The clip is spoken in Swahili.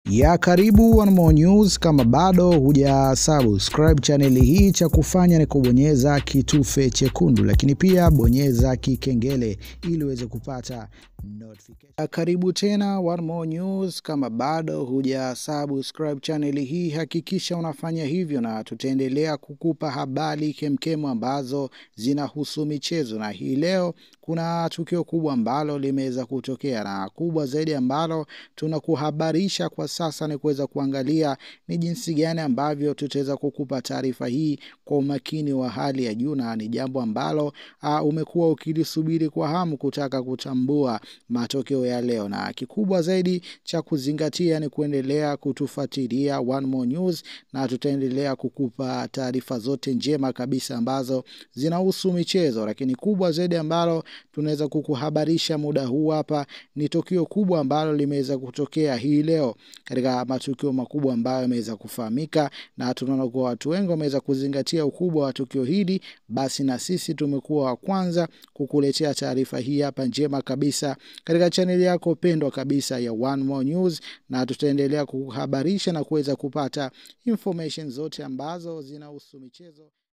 ya karibu One More News. Kama bado huja subscribe chaneli hii, cha kufanya ni kubonyeza kitufe chekundu, lakini pia bonyeza kikengele ili uweze kupata notification. Ya karibu tena One More News. Kama bado huja subscribe chaneli hii, hakikisha unafanya hivyo, na tutaendelea kukupa habari kemkemu ambazo zinahusu michezo, na hii leo kuna tukio kubwa ambalo limeweza kutokea, na kubwa zaidi ambalo tunakuhabarisha kwa sasa ni kuweza kuangalia ni jinsi gani ambavyo tutaweza kukupa taarifa hii kwa umakini wa hali ya juu, na ni jambo ambalo uh, umekuwa ukilisubiri kwa hamu kutaka kutambua matokeo ya leo, na kikubwa zaidi cha kuzingatia ni kuendelea kutufuatilia One More News, na tutaendelea kukupa taarifa zote njema kabisa ambazo zinahusu michezo, lakini kubwa zaidi ambalo tunaweza kukuhabarisha muda huu hapa ni tukio kubwa ambalo limeweza kutokea hii leo katika matukio makubwa ambayo yameweza kufahamika, na tunaona kuwa watu wengi wameweza kuzingatia ukubwa wa tukio hili. Basi na sisi tumekuwa wa kwanza kukuletea taarifa hii hapa njema kabisa katika chaneli yako pendwa kabisa ya One More News, na tutaendelea kukuhabarisha na kuweza kupata information zote ambazo zinahusu michezo.